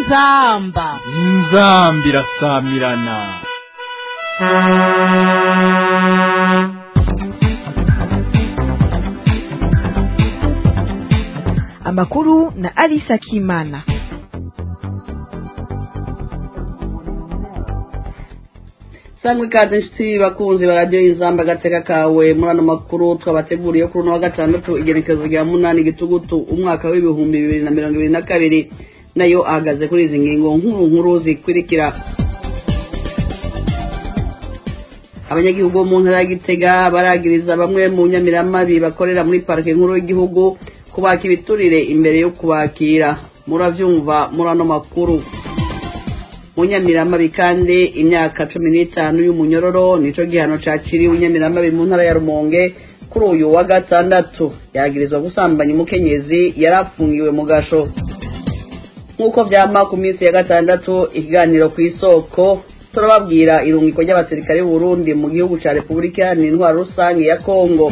inzamba inzamba irasamirana amakuru na Alisa Kimana. sangwa ikaze inshuti bakunzi ba radiyo y'inzamba agateka kawe muri ano makuru twabateguriye kuri uno wa gatandatu igerekezo rya munani gitugutu umwaka w'ibihumbi bibiri na mirongo ibiri na kabiri nayo ahagaze kuri izi ngingo nkuru nkuru zikurikira abanyagihugu bo mu ntara ya gitega baragiriza bamwe mu nyamiramabi bakorera muri parike nkuru y'igihugu kubaka ibiturire imbere yo kubakira murabyumva muri ano makuru mu nyamiramabi kandi imyaka cumi n'itanu y'umunyororo nico gihano cakiriwe inyamiramabi mu ntara ya rumonge kuri uyu wa gatandatu yagirizwa gusambanya umukenyezi yari afungiwe mu gasho nk'uko vyama ku minsi ya gatandatu ikiganiro ku isoko turababwira irungiko ry'abasirikare b'uburundi mu gihugu ca repubulika iharanira intwaro rusange ya kongo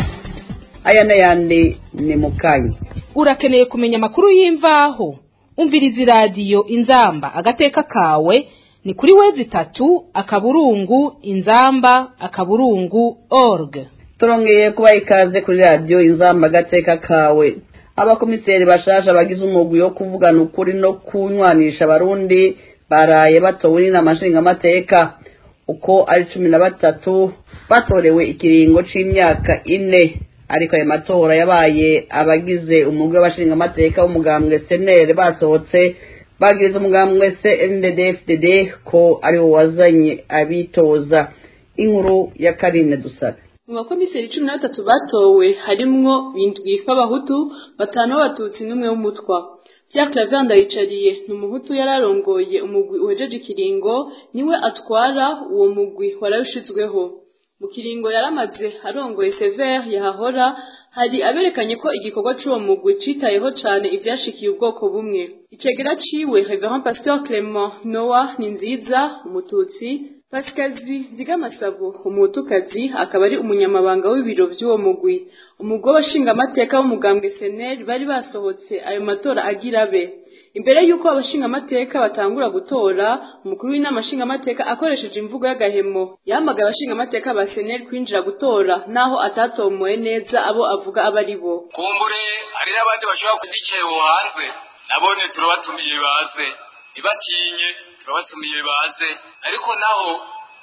aya n'ayandi ni mukanyi urakeneye kumenya amakuru y'imvaho umviriza iradiyo inzamba agateka kawe ni kuri wezi itatu akaburungu inzamba akaburungu org turongeye kubaha ikaze kuri radiyo inzamba agateka kawe abakomiseri bashasha bagize umugwi wo kuvugana ukuri no kunywanisha abarundi baraye batowe n'inama nshingamateka uko ari cumi na batatu batorewe ikiringo c'imyaka ine ariko ayo matora yabaye abagize umugwi w'abashingamateka w'umugambwe senere basohotse bagiriza umugambwe cnddfdd ko ariwo wazanye abitoza inkuru ya karine dusabe mu bakomiseri cumi na batatu batowe harimwo bindwi b'abahutu batanu b'abatutsi n'umwe w'umutwa Pierre Claver Ndayicariye ni umuhutu yari arongoye umugwi uhejeje ikiringo niwe atwara uwo mugwi warawushizweho mu kiringo yaramaze arongoye Sever yahahora hari aberekanye ko igikorwa c'uwo mugwi citayeho cane ivyashikiye ubwoko bumwe icegera ciwe Reverend Pasteur Clement Noah ni nziza umututsi Pasikazi Zigamasabo umutukazi akaba ari umunyamabanga w'ibiro vy'uwo mugwi umugwi w'abashingamateka w'umugambwe SNL bari basohotse ayo matora agira be imbere y'uko abashingamateka batangura gutora umukuru w'inama nshingamateka akoresheje imvugo y'agahemo yahamagaye abashingamateka ba SNL kwinjira gutora naho atatomoye neza abo avuga aba ari bo kumbure hari n'abandi bashobora kudicaye uwo hanze nabone turabatumiye baze ntibatinye turabatumiye baze ariko naho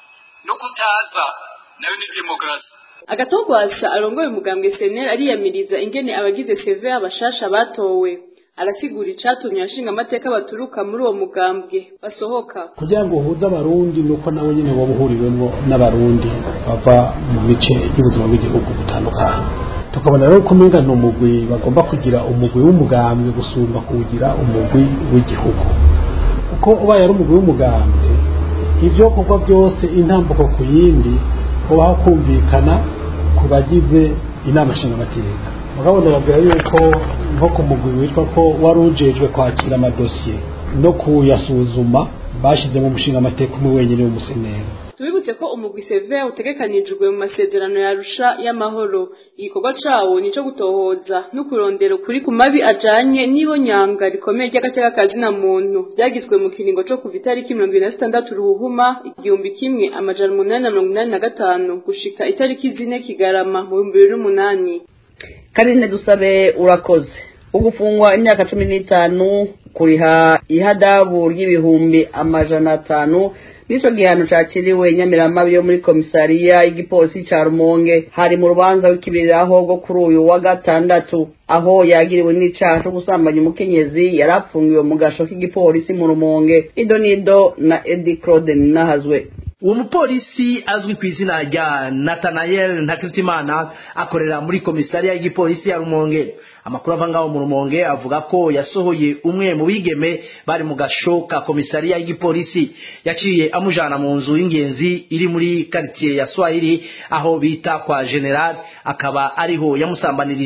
no kutaza nayo ni demokarasi agatogwasa arongoye umugambwe seneri ariyamiriza ingene abagize seve abashasha batowe arasigura icatumye abashinga amateka baturuka muri uwo mugambwe basohoka kugira ngo uhuze abarundi nuko nawe nyine waba uhuriwemwo n'abarundi bava mu bice by'ubuzima bw'igihugu butandukanye tukabona rero ko umenga ni umugwi bagomba kugira umugwi w'umugambwe gusumba kuwugira umugwi w'igihugu kuko ubaye ari umugwi w'umugambwe ibyo kuva byose intambuko ku yindi ubaho kumvikana ku bagize inama nshingamateka mugabo ndababwira yuko nko ku mugwi witwa ko wari ujejwe kwakira amadosiye no kuyasuzuma bashyizemo umushingamateka umwe wenyine w'umuseneri tubibutse ko umugwi seve utegekanijwe mu masezerano yarusha y'amahoro igikorwa cawo nico gutohoza no kurondera ukuri ku mabi ajanye n'ibonyanga rikomeye ry'agateka kazina muntu vyagizwe mu kiringo co kuva itariki mirongo ibiri na zitandatu ruhuhuma igihumbi kimwe amajana umunani na mirongo inani na gatanu gushika itariki zine kigarama mu bihumbi bibiri n'umunani karine dusabe urakoze ugufungwa imyaka cumi n'itanu kuriha ihadabu ry'ibihumbi amajana atanu nico gihano cakiriwe nyamiramabi yo muri komisariya y'igipolisi ca rumonge hari mu rubanza w'ikibiriraho rwo kuri uyu wa gatandatu aho yagiriwe n'icaha co gusambanya umukenyezi yari apfungiwe mu gasho k'igipolisi mu rumonge idonido na edi claude ninahazwe uwo mupolisi azwi ku izina rya natanayel ntakiritimana akorera muri komisariya y'igipolisi ya rumonge amakuru ava ngaho mu rumonge avuga ko yasohoye umwe mu bigeme bari mu gasho ka komisariya y'igipolisi yaciye amujana mu nzu y'ingenzi iri muri karitsiye ya swahili aho bita kwa general akaba ariho yamusambanirije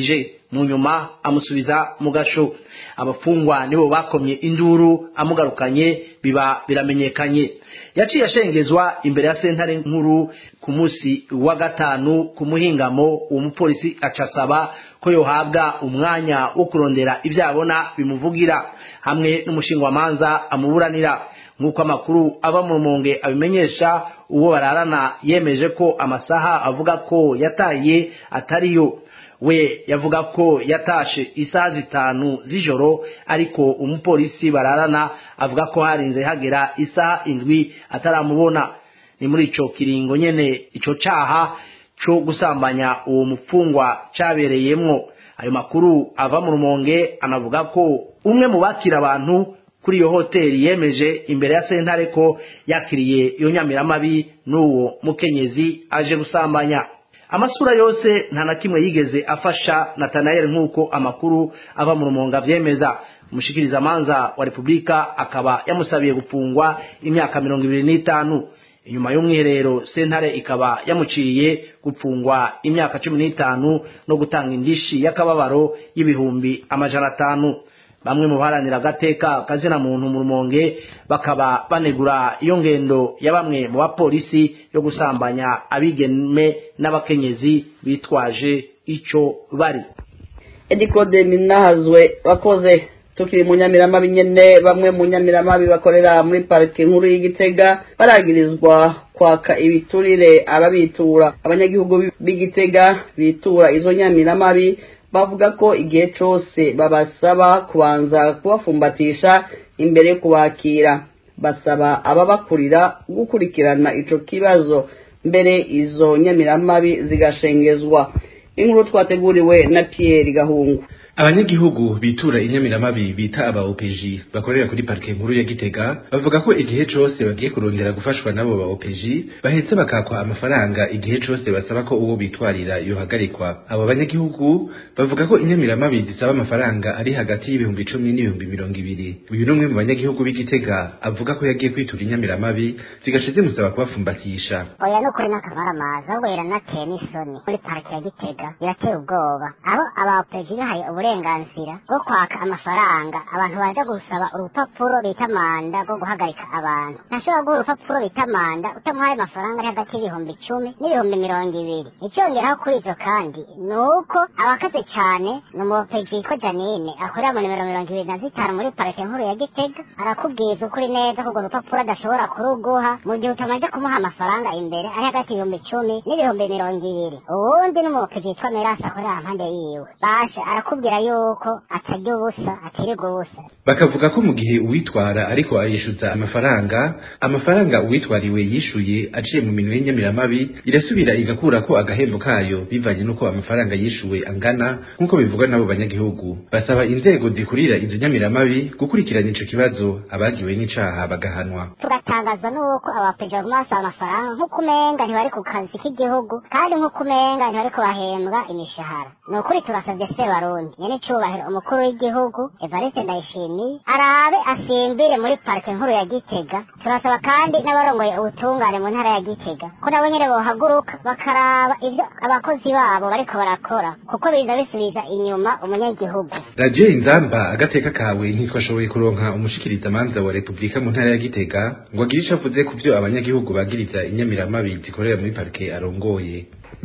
mu nyuma amusubiza mu gasho abafungwa nibo bakomye induru amugarukanye biba biramenyekanye yaciye ashengezwa imbere ya sentare nkuru ku munsi wa gatanu ku muhingamo uwo mupolisi acasaba ko yohabwa umwanya wo kurondera ibyo abona bimuvugira hamwe n'umushingwamanza amuburanira nk'uko amakuru ava mu rumonge abimenyesha uwo bararana yemeje ko amasaha avuga ko yataye atariyo we yavuga ko yatashe isaha zitanu z'ijoro ariko umupolisi bararana avuga ko harinze hagera isaha indwi ataramubona ni muri ico kiringo nyene ico caha co gusambanya uwo mupfungwa cabereyemwo ayo makuru ava mu rumonge anavuga ko umwe mu bakira abantu kuri iyo hoteli yemeje imbere ya sentare ko yakiriye iyo nyamiramabi n'uwo mukenyezi aje gusambanya amasura yose nta na kimwe yigeze afasha natanayeli nk'uko amakuru ava mu rumonga avyemeza umushikirizamanza wa repubulika akaba yamusabiye gupfungwa imyaka mirongo ibiri n'itanu inyuma y'umwiherero sentare ikaba yamuciye gupfungwa imyaka cumi n'itanu no gutanga indishi y'akababaro y'ibihumbi amajana atanu bamwe mu baharanira agateka kazina muntu mu rumonge bakaba banegura iyo ngendo ya bamwe mu bapolisi yo gusambanya abigeme n'abakenyezi bitwaje ico bari edi claude minahazwe bakoze tukiri mu nyamiramabi nyene bamwe mu nyamiramabi bakorera muri parike nkuru y'igitega baragirizwa kwaka ibiturire ababitura abanyagihugu b'igitega bitura izo nyamiramabi bavuga ko igihe cyose babasaba kubanza kubafumbatisha imbere yo kubakira basaba ababakurira gukurikirana ico kibazo mbere izo nyamiramabi zigashengezwa inkuru twateguriwe na Pierre Gahungu abanyagihugu bitura inyamiramabi bita aba OPG bakorera kuri parike nkuru ya Gitega bavuga ko igihe cose bagiye kurondera gufashwa nabo ba OPG bahetse bakakwa amafaranga igihe cose basaba ko uwo bitwarira yohagarikwa abo banyagihugu bavuga ko inyamiramabi zisaba amafaranga ari hagati y'ibihumbi icumi n'ibihumbi mirongo ibiri uyu n'umwe mu banyagihugu b'Igitega avuga ko yagiye kwitura inyamiramabi zigaca zimusaba kubafumbatisha oya ni ukuri n'akamaramaza ahubwo biranateye n'isoni muri parike ya Gitega birateye ubwoba aho aba OPG bihaye uburenganzira bwo kwaka amafaranga abantu baje gusaba urupapuro bita manda rwo guhagarika abantu ntashobora guha urupapuro bita manda utamuhaye amafaranga ari hagati y'ibihumbi icumi n'ibihumbi mirongo ibiri icyongeraho kuri ivyo kandi ni uko abakaze cyane ni umupeji yitwa janine akorera mu nimero mirongo ibiri na zitanu muri parike nkuru ya gitega arakubwiza ukuri neza ko urwo rupapuro adashobora kuruguha mu gihe utamaze kumuha amafaranga imbere ari hagati y'ibihumbi icumi n'ibihumbi mirongo ibiri uwundi n'umupeji yitwa merasi akorera mpande yiwe basha arakubwira yuko atarya ubusa atirirwa ubusa bakavuga ko mu gihe uwitwara ariko ayishyuza amafaranga amafaranga uwitwariwe yishuye aciye mu minwe y'inyamiramabi irasubira igakura ko agahembo kayo bivanye n'uko amafaranga yishuwe angana nk'uko bivugwa n'abo banyagihugu basaba inzego zikurira izo nyamiramabi gukurikirana ico kibazo abagiwe n'icaha bagahanwa tugatangazwa n'uko abapeja baguma basaba amafaranga nk'uko umenga ntibari ku kazi k'igihugu kandi nk'uko umenga ntibari kubahembwa imishahara ni ukuri turasabye sebarundi nyene icubahiro umukuru w'igihugu evariste ndayishimiye arabe asimbire muri parike nkuru ya gitega turasaba kandi n'abarongoye ubutungane mu ntara ya gitega ko nabo nyene bohaguruka bakaraba ivyo abakozi babo bariko barakora kuko biza bisubiza inyuma umunyagihugu radiyo inzamba agateka kawe ntitwashoboye kuronka umushikirizamanza wa repubulika mu ntara ya gitega ngo agire ico avuze ku vyo abanyagihugu bagiriza inyamiramabi zikorera muri parike arongoye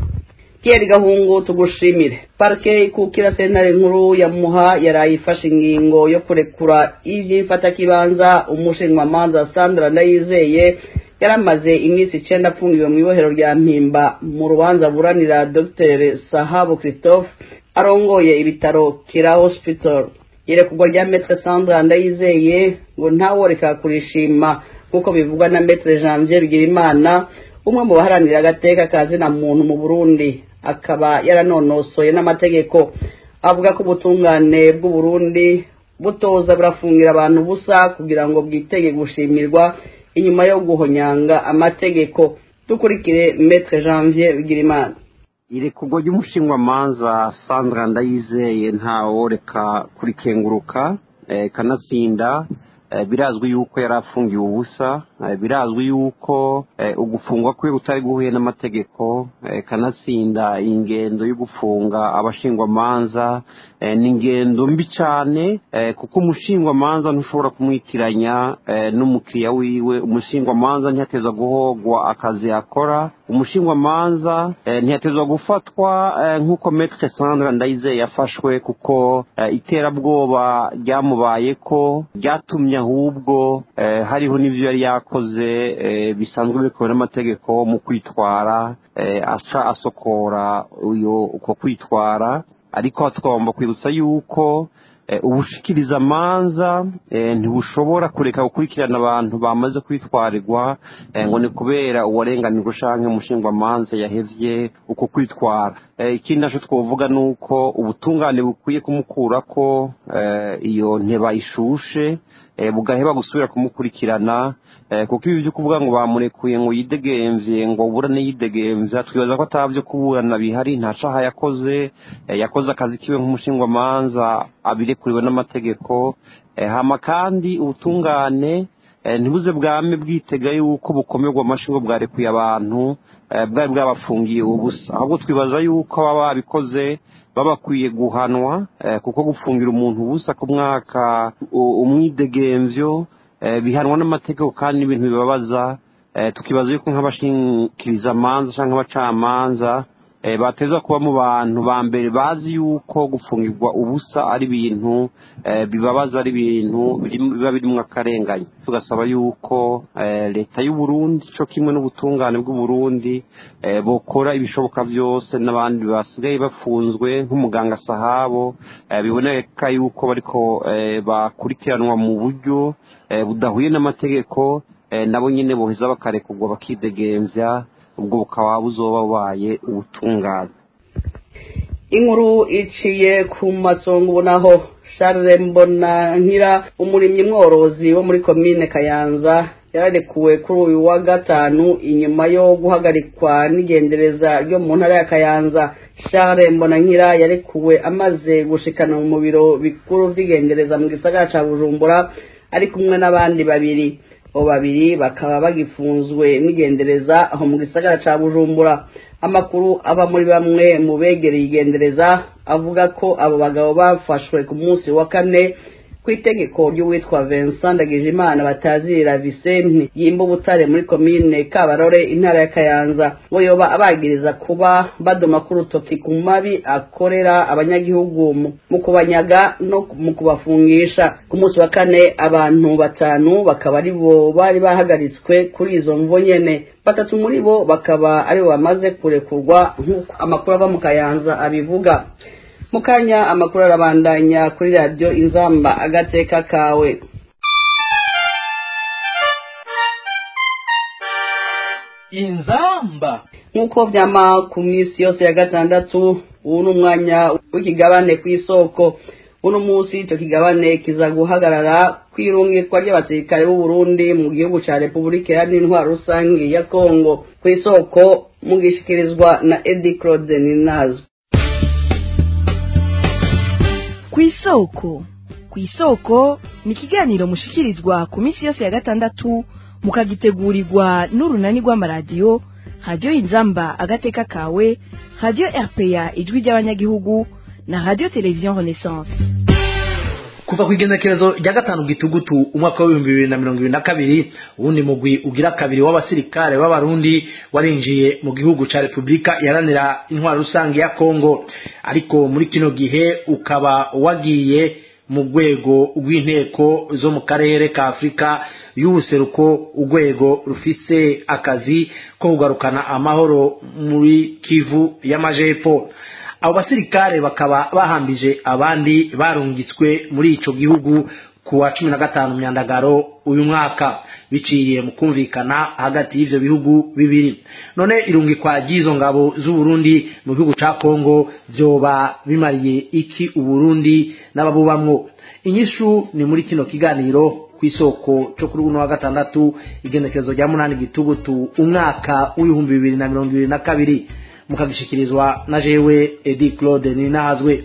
Pierre Gahungu tugushimire parike ikukira sentare nkuru ya muha yaraye ifashe ingingo yo kurekura ivy'imfatakibanza umushinjwamanza Sandra Ndayizeye yaramaze iminsi icenda apfungiwe mu ibohero rya mpimba mu rubanza buranira Dr Sahabu Christophe arongoye ibitaro Kira Hospital irekurwa rya Maître Sandra Ndayizeye ngo ntaworeka kurishima nk'uko bivugwa na Maître Janvier Bigirimana umwe mu baharanira agateka kazina muntu mu Burundi akaba yaranonosoye n'amategeko avuga ko ubutungane bw'u Burundi butoza burafungira abantu busa kugira ngo bwitege gushimirwa inyuma yo guhonyanga amategeko dukurikire Maître Janvier Bigirimana irekurwa ry'umushinwamanza Sandra Ndayizeye ntaworeka kurikenguruka eh, kanatsinda eh, birazwi yuko yari afungiwe ubusa birazwi yuko ugufungwa kwe utari guhuye n'amategeko kanatsinda ingendo yo gufunga abashingwamanza ni ingendo mbi cyane kuko umushingwamanza ntushobora kumwitiranya n'umukiriya wiwe umushingwamanza ntiyateza guhogwa akazi akora umushingwamanza ntiyatezwa gufatwa nk'uko metre sandra ndayizeye yafashwe kuko iterabwoba ryamubaye ko ryatumye ahubwo hariho n'ibyo yari yakoze bisanzwe bikowe n'amategeko mu kwitwara aca asokora uko kwitwara ariko twagomba kwibutsa yuko ubushikiriza amanza ntibushobora kureka gukurikirana abantu bamaze kwitwarirwa ngo ni kubera uwarenganirwa ushanke umushingwamanza yahevye uko kwitwara ikindi naco twovuga ni uko ubutungane bukwiye kumukura ko iyo nteba ishushe bugaheba gusubira kumukurikirana kuko ibi byo kuvuga ngo bamurekuye ngo yidegemvye ngo burane yidegemvya twibaza ko atavyo kuburana bihari nta caha yakoze yakoze akazi kiwe nk'umushingwamanza abirekuriwe n'amategeko hama kandi ubutungane ntibuze bwame bwitega yuko bukomerwa amashyi ngo bwarekuye abantu bwari bwabafungiye ubusa ahubwo twibaza yuko baba babikoze baba bakwiye guhanwa kuko gufungira umuntu ubusa ku mwaka umwidegemvyo bihanwa n'amategeko kandi n'ibintu bibabaza tukibaza yuko nk'abashikiriza amanza cyangwa abacamanza bateza kuba mu bantu ba mbere bazi yuko gufungirwa ubusa ari ibintu bibabaza ari ibintu biba birimo akarengane tugasaba yuko leta y'u Burundi cyo kimwe n'ubutungane bw'uburundi bukora ibishoboka byose n'abandi basigaye bafunzwe nk'umuganga sahabo biboneka yuko bariko bakurikiranwa mu buryo budahuye n'amategeko nabo nyine boheza bakarekurwa bakidegemvya ubwo bukaba buzoba bubaye ubutungane inkuru iciye ku masonga ubonaho Charles Mbonankira umurimyi mworozi wo muri komine Kayanza yararekuwe kuri uyu wa gatanu inyuma yo guhagarikwa n'igendereza ryo mu ntara ya Kayanza Charles Mbonankira yarekuwe amaze gushikana mu biro bikuru vy'igendereza mu gisagara ca Bujumbura ari kumwe n'abandi babiri abo babiri bakaba bagifunzwe n'igendereza aho mu gisagara ca Bujumbura amakuru ava muri bamwe mu begereye igendereza avuga ko abo bagabo bafashwe ku munsi wa kane ku itegeko ry'uwitwa Vincent Ndagijimana batazirira Vicente yimba ubutare muri komine Kabarore intara ya Kayanza ngo yoba abagiriza kuba badoma ku rutoki ku mabi akorera abanyagihugu mu kubanyaga no mu kubafungisha ku munsi wa kane abantu batanu bakaba ari bo bari bahagaritswe kuri izo mvo nyene batatu muri bo bakaba ari bo bamaze kurekurwa nk'uko amakuru ava mu Kayanza abivuga mukanya amakuru arabandanya kuri radiyo inzamba agateka kawe inzamba nk'uko byama ku minsi yose ya gatandatu ubu ni umwanya w'ikigabane ku isoko uno munsi icyo kigabane kiza guhagarara ku irungikwa ry'abasirikare b'u Burundi mu gihugu cya repubulika iharanira intwaro rusange ya kongo ku isoko mugishikirizwa na edi claude ninazo ku isoko ku isoko ni ikiganiro mushikirizwa ku minsi yose ya gatandatu mukagitegurirwa n'urunani rw'amaradiyo radiyo inzamba agateka kawe radiyo rpa ijwi ry'abanyagihugu na radiyo televiziyo renaissance kuva ku igenekerezo rya gatanu gitugutu umwaka w'ibihumbi bibiri na mirongo ibiri na kabiri uwundi mugwi ugira kabiri w'abasirikare b'abarundi warinjiye mu gihugu ca repubulika iharanira intwaro rusange ya kongo ariko muri kino gihe ukaba wagiye mu rwego rw'inteko zo mu karere ka afurika y'ubuseruko urwego rufise akazi ko kugarukana amahoro muri kivu y'amajepfo abo basirikare bakaba bahambije abandi barungitswe muri ico gihugu ku wa cumi na gatanu myandagaro uyu mwaka biciye mu kumvikana hagati y'ivyo bihugu bibiri none irungikwa ry'izo ngabo z'uburundi mu gihugu ca kongo vyoba bimariye iki uburundi n'ababubamwo inyishu ni muri kino kiganiro kw'isoko cyo kuri uno wa gatandatu igenekerezo rya munani gitugutu umwaka w'ibihumbi bibiri na mirongo ibiri na kabiri mukagishikirizwa na jewe edi claude ninazwe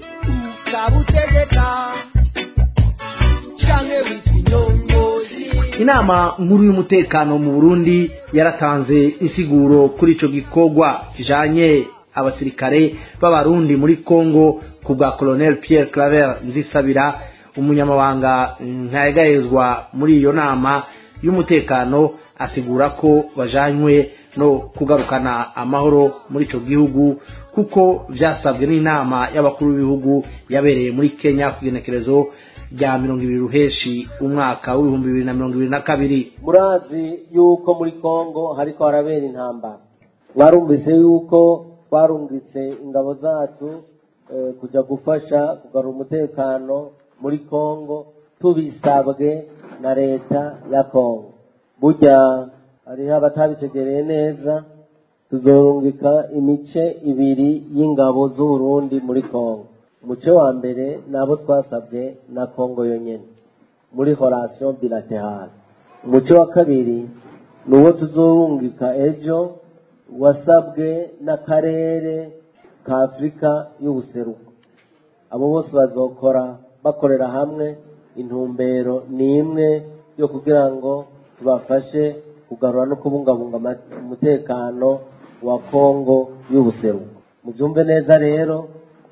inama nkuru y'umutekano mu burundi yaratanze insiguro kuri ico gikorwa kijanye abasirikare b'abarundi muri congo ku bwa colonel pierre claver nzisabira umunyamabanga ntayegayezwa muri iyo nama y'umutekano asigura ko bajanywe no kugarukana amahoro muri ico gihugu kuko vyasabwe n'inama y'abakuru b'ibihugu yabereye muri kenya ku igenekerezo rya mirongo ibiri ruheshi umwaka w'ibihumbi bibiri na mirongo ibiri na kabiri murazi yuko muri kongo hariko harabera intambara mwarumvise yuko twarungitse ingabo zacu eh, kuja gufasha kugarura umutekano muri kongo tubisabwe na leta ya kongo burya hariho abatabitegereye neza tuzorungika imice ibiri y'ingabo z'uburundi muri kongo umuce wa mbere ni abo twasabwe na kongo yonyine muri horasiyo bilaterale umuce wa kabiri ni uwo tuzorungika ejo wasabwe n'akarere ka afurika y'ubuseruko abo bose bazokora bakorera hamwe intumbero ni imwe yo kugira ngo tubafashe kugarura no kubungabunga ama- umutekano wa kongo y'ubuseruko mubyumve neza rero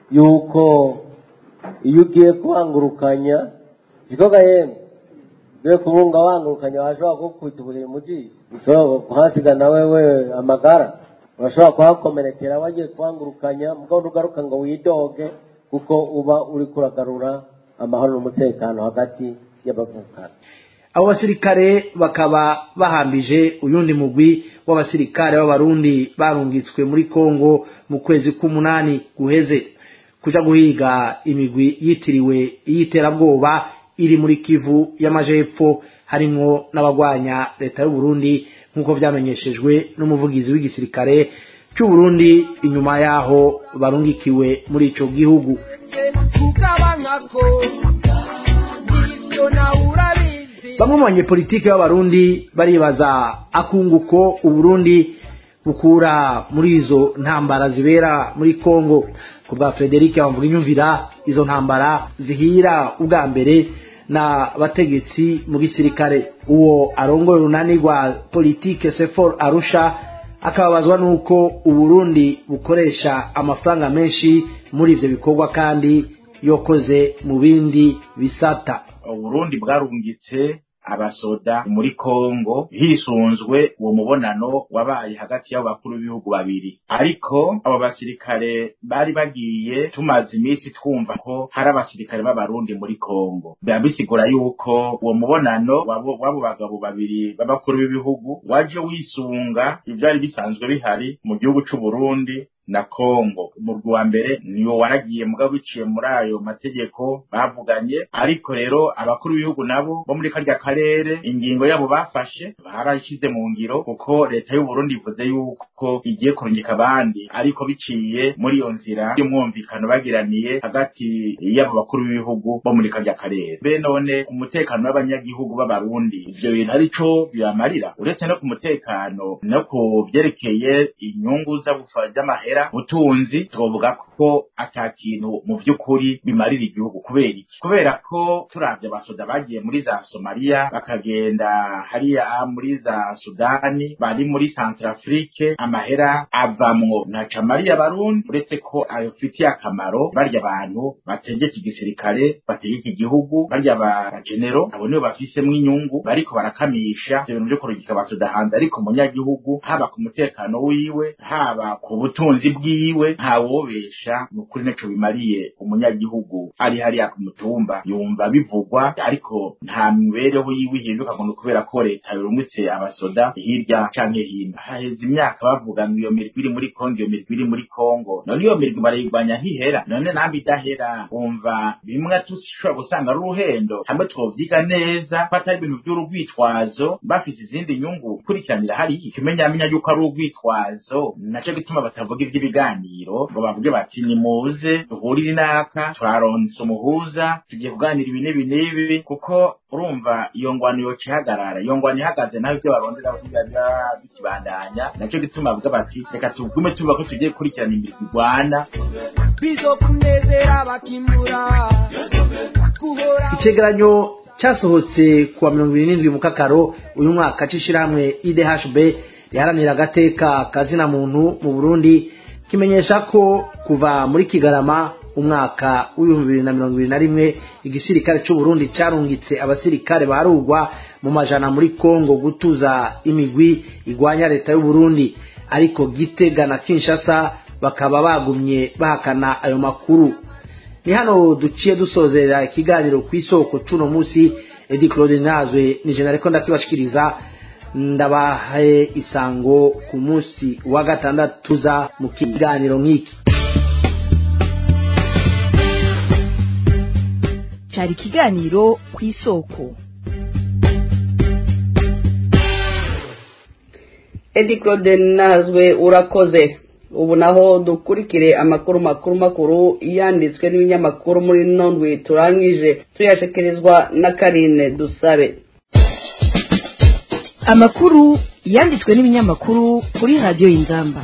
yuko iyo ugiye kuhangurukanya ikigoga yemwe ugiye kubunga wangurukanya washobora kugukubita ubuhiri mu jisho ushobora kuhasiga na wewe amagara urashobora kuhakomerekera wagiye kuhangurukanya mugabo ugaruka ngo widoge kuko uba uri kuragarura amahoro n'umutekano hagati y'abavukana abo basirikare bakaba bahambije uyundi mugwi w'abasirikare b'abarundi barungitswe muri kongo mu kwezi k'umunani guheze kuja guhiga imigwi yitiriwe iy'iterabwoba iri muri kivu y'amajepfo harimwo n'abagwanya leta y'uburundi nk'uko vyamenyeshejwe n'umuvugizi w'igisirikare c'uburundi inyuma yaho barungikiwe muri ico gihugu tukabangako ibyo nawe urabizi bamwe mu banyepolitike b'abarundi baribaza akunguko uburundi bukura muri izo ntambara zibera muri kongo ku bwa frederic bamvuga inyumvira izo ntambara zihira ubwa mbere na bategetsi mu gisirikare uwo arongoye urunani rwa politike sefor arusha akababazwa n'uko uburundi bukoresha amafaranga menshi muri ivyo bikorwa kandi yokoze mu bindi bisata uburundi bwarungitse abasoda muri kongo hisunzwe uwo mubonano wabaye hagati y'abo bakuru b'ibihugu babiri ariko abo basirikare bari bagiye tumaze iminsi twumva ko hari abasirikare b'abarundi muri kongo biba bisigura yuko uwo mubonano w'abo w'abo bagabo babiri b'abakuru b'ibihugu waje wisunga ivyari bisanzwe bihari mu gihugu c'uburundi na Kongo umurwi wa mbere niwo waragiye mugabo biciye muri ayo mategeko bavuganye ariko rero abakuru b'ibihugu nabo bo muri karya karere ingingo yabo bafashe barashyize mu ngiro kuko leta y'u Burundi ivuze yuko igiye kurungika abandi ariko biciye muri iyo nzira y'umwumvikano bagiraniye hagati y'abo bakuru b'ibihugu bo muri karya karere be none umutekano w'abanyagihugu b'abarundi ivyo bintu arico bibamarira uretse no ku mutekano no ku vyerekeye inyungu z'abufa z'amahera butunzi twovuga ko ata kintu mu vy'ukuri bimarira igihugu kubera iki kubera ko turavye abasoda bagiye muri za somaliya bakagenda hariya muri za sudani bari muri centrafrique amahera avamwo ntaca mariya barundi uretse ko ayofitiye akamaro barya abantu bategeka igisirikare bategeka igihugu barya ba genero abo nibo bafisemwo inyungu bariko barakamisha ivyo bintu vyo kurungika abasoda hanze ariko umunyagihugu haba ku mutekano wiwe haba ku butunzi bwiwe ntawobesha ni ukuri ntaco bimariye umunyagihugu ari hariya ku mutumba yumva bivugwa ariko nta mibereho yiwe ihinduka ngo ni ukubera ko leta yorungitse abasoda hirya canke hino haheze imyaka bavuga ngo iyo mirwi iri muri kongo iyo mirwi iri muri kongo none iyo mirwi barayigwanya ntihera none nambi idahera wumva bimwe tushobora gusanga ari uruhendo hamwe twovyiga neza ko atari ibintu vy'urugwitwazo bafise izindi nyungu kurikiranira hariya ikimenyamenya yuko ari urugwitwazo naco gituma batavuga ivy'ibiganiro ngo bavuge bati nimuze duhurire inaka turaronse umuhuza tugiye kuganira ibi n'ibi n'ibi kuko urumva iyo ngwano yoca ihagarara iyo ngwano ihagaze naho ibyo baronze nabo biba bikibandanya naco gituma bavuga bati reka tugume tuvuga ko tugiye gukurikirana imirwi igwana bizokunezera bakimura guhora icegeranyo cyasohotse kuwa mirongo ibiri n'indwi mu kakaro uyu mwaka c'ishirahamwe idhb riharanira agateka kazina muntu mu burundi kimenyesha ko kuva muri kigarama umwaka w'ibihumbi bibiri na mirongo ibiri na rimwe igisirikare c'uburundi carungitse abasirikare barugwa mu majana muri kongo gutuza imigwi igwanya leta y'uburundi ariko gitega na kinshasa bakaba bagumye bahakana ayo makuru ni hano duciye dusozera ikiganiro ku isoko c'uno musi edi claude nazwe ni jena ariko ndakibashikiriza ndabahaye isango ku munsi wa gatandatu za mu kiganiro nk'iki cyari ikiganiro ku isoko edi claude nazwe urakoze ubu naho dukurikire amakuru makuru makuru yanditswe n'ibinyamakuru muri nondwi turangije tuyashekerezwa na karine dusabe amakuru yanditswe n'ibinyamakuru kuri radiyo y'inzamba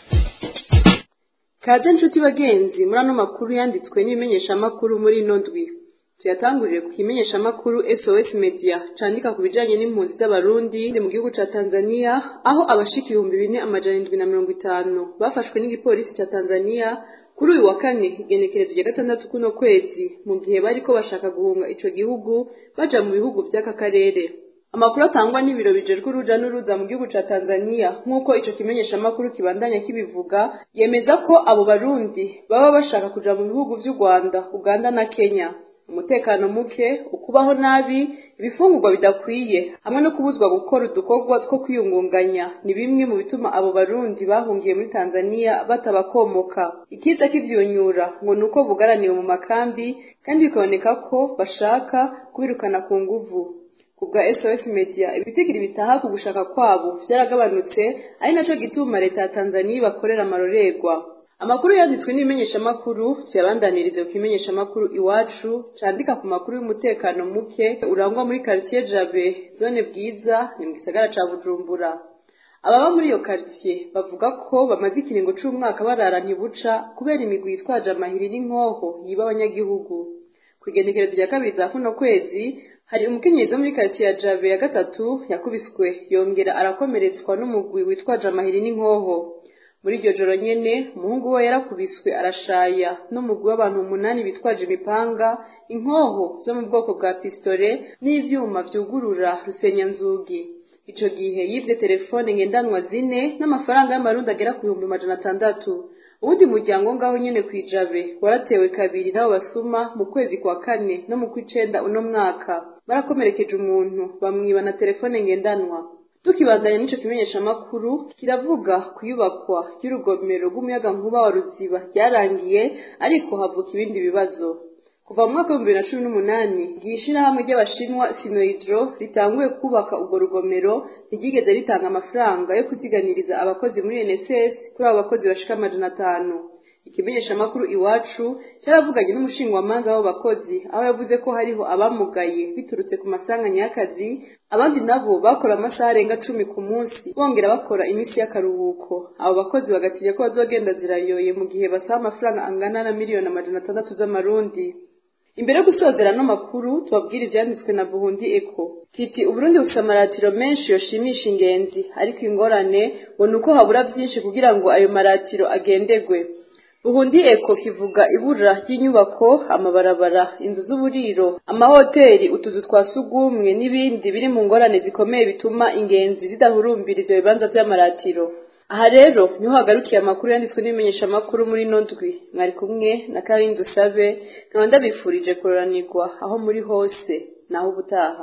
kaze nshuti bagenzi muri ano makuru yanditswe n'ibimenyeshamakuru muri nondwi tuyatangurire ku kimenyeshamakuru sos media candika ku bijanye n'impunzi z'abarundi mu gihugu ca tanzania aho abashika ibihumbi bine amajana indwi na mirongo itanu bafashwe n'igipolisi ca tanzania kuri uyu wa kane igenekerezo rya gatandatu kuno kwezi mu gihe bariko bashaka guhunga ico gihugu baja mu bihugu vy'aka karere amakuru atangwa n'ibiro bijejwe uruja n'uruza mu gihugu ca tanzania nk'uko ico kimenyeshamakuru kibandanya kibivuga yemeza ko abo barundi baba bashaka kuja mu bihugu vy'u rwanda uganda na kenya umutekano muke ukubaho nabi ibifungurwa bidakwiye hamwe no kubuzwa gukora udukorwa two kwiyungunganya ni bimwe mu bituma abo barundi bahungiye muri tanzania batabakomoka ikiza kivyunyura ngo ni uko bugaraniwe mu makambi kandi bikaboneka ko bashaka kubirukana ku nguvu kubwa sos media ibitigiri bitaha ku gushaka kwabo vyaragabanutse ari naco gituma leta ya tanzania ibakorera amarorerwa amakuru yanditswe n'ibimenyeshamakuru tuyabandanirize ku kimenyeshamakuru iwacu candika ku makuru y'umutekano muke urangwa muri quartier jabe zone bwiza ni mu gisagara ca bujumbura ababa muri iyo quartier bavuga ko bamaze ikiringo c'umwaka barara ntibuca kubera imigwi yitwaje amahiri n'inkoho yiba abanyagihugu ku igenekerezo rya kabiri za kuno kwezi hari umukenyezi wo muri quartier ya jabe ya gatatu yakubiswe yongera arakomeretswa n'umugwi witwaje amahiri n'inkoho muri iryo joro nyene umuhungu we yarakubiswe arashaya n'umugwi w'abantu umunani bitwaje imipanga inkoho zo mu bwoko bwa pistole n'ivyuma vyugurura rusenyanzugi ico gihe yivye telefone ngendanwa zine n'amafaranga y'amarundi agera ku bihumbi majana atandatu uwundi muryango ngaho nyene kwijabe waratewe kabiri n'abo basuma mu kwezi kwa kane no mu kw'icenda uno mwaka barakomerekeje umuntu bamwiba na telefone ngendanwa tukibandanya n'ico kimenyeshamakuru kiravuga kuyubakwa ry'urugomero rw'umuyagankuba wa ruziba ryarangiye ariko havuka ibindi bibazo kuva mu mwaka w'ibihumbi bibiri na cumi n'umunani ry'ishirahamwe ry'abashinwa sinohydro ritanguye kubaka urwo rugomero ntiryigeze ritanga amafaranga yo kuziganiriza abakozi muri nss kuri abo bakozi bashika amajana atanu ikimenyeshamakuru iwacu cyaravuganye n'umushingwamanza w'abo bakozi aho yavuze ko hariho abamugaye biturutse ku masanganya y'akazi abandi nabo bakora amasaha arenga cumi ku munsi bongera bakora iminsi y'akaruhuko abo bakozi bagatinya ko bazogenda zirayoye mu gihe basaba amafaranga angana na miliyoni amajana atandatu z'amarundi imbere yo gusozera no makuru tubabwira ivyanditswe na buhundi eko kiti uburundi bufite amaratiro menshi yoshimisha ingenzi ariko ingorane ngo ni uko habura byinshi kugira ngo ayo maratiro agendegwe buhundi eko kivuga ibura ry'inyubako amabarabara inzu z'uburiro amahoteli utuzu twa sugumwe n'ibindi biri mu ngorane zikomeye bituma ingenzi zidahurumbira ivyo bibanza vy'amaratiro aha rero niho hagarukiye amakuru yanditswe n'ibimenyeshamakuru muri ino ndwi mwari kumwe na karindi usabe nkaba ndabifurije kuroranirwa aho muri hose naho ubutaha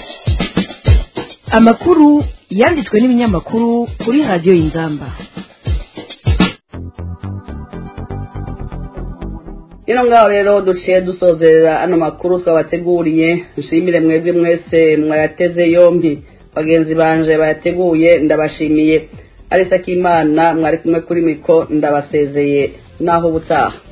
amakuru yanditswe n'ibinyamakuru kuri radiyo y'inzamba rero ngaho rero duciye dusozerera ano makuru twabateguriye nshimire mwebwe mwese mwayateze yombi bagenzi banje bayateguye ndabashimiye arisa k'imana mwari kumwe kuri miko ndabasezeye naho ubutaha